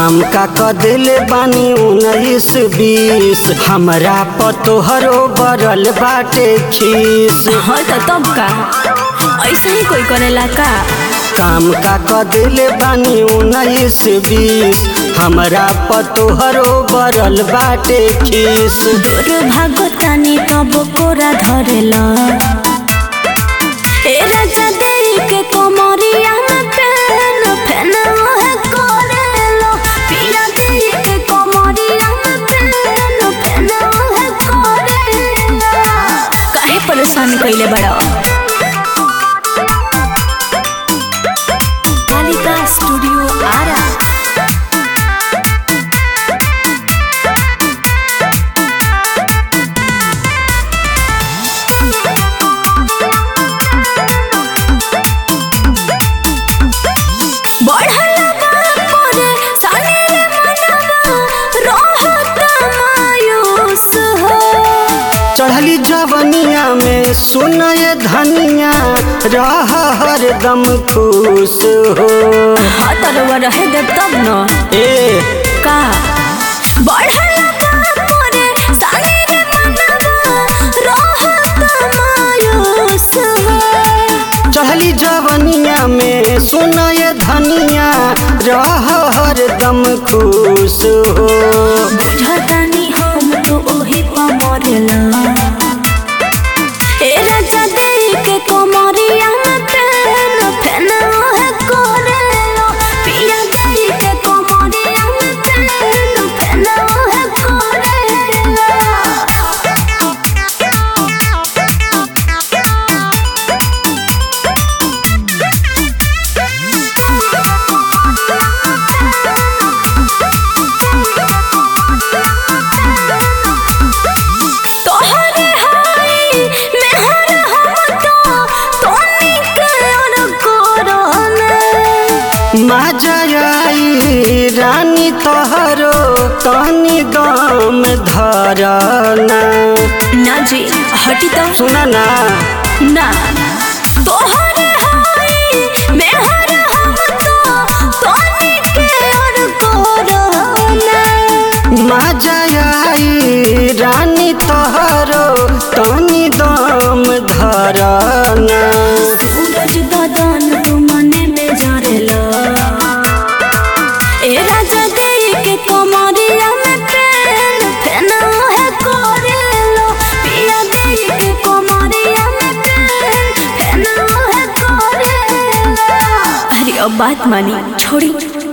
काम का कदिल बानी उन्नीस बीस हमरा पतोहरो बरल बाटे खीस हाँ तो तब का ऐसा ही कोई करेला का काम का कदिल बानी उन्नीस बीस हमरा पतोहरो बरल बाटे खीस दूर भागतानी तब कोरा धरेला ए राजा देरी के कोमरिया में पेन फेन ओहे करेलो पिया देरी के कोमरिया में पेन फेन ओहे करेलो काहे परेशान कइले बड़ा कालिका स्टूडियो आरा बढ़ला बापोरे सानेरे मनवा रहत मायूस हो चढ़ली जवनिया में सुनय धनिया रह हरदम खुश हो हाँ तरवा रहे दे तब न ए का बढ़ला बापोरे सानेरे मनवा रहत मायूस हो चढ़ली जवनिया में सुनय धनिया रह हरदम खुश हो बुझतानी हम तो ओही पर मरेला ए राजा देई के कोमरिया में पेन फेन ओहे करेलो पिया देई के कोमरिया में पेन फेन ओहे करेलो तोहरे हाय मेहर हम तो तोनी के और कोरोना मजयाई रानी तोहरो तनी दम धरना ना जी हटी तो सुना ना ना तोहरे हाय मेहर हम तो तोनी के और कोरोना मजयाई रानी तोहरो तनी दम धरना सूरज ददन तू मने में जरेला ए राजा देई के कोमरिया में पेन फेन है करेलो पिया देई के कोमरिया में पेन फेन है करेलो अरे अब बात मानी छोड़ी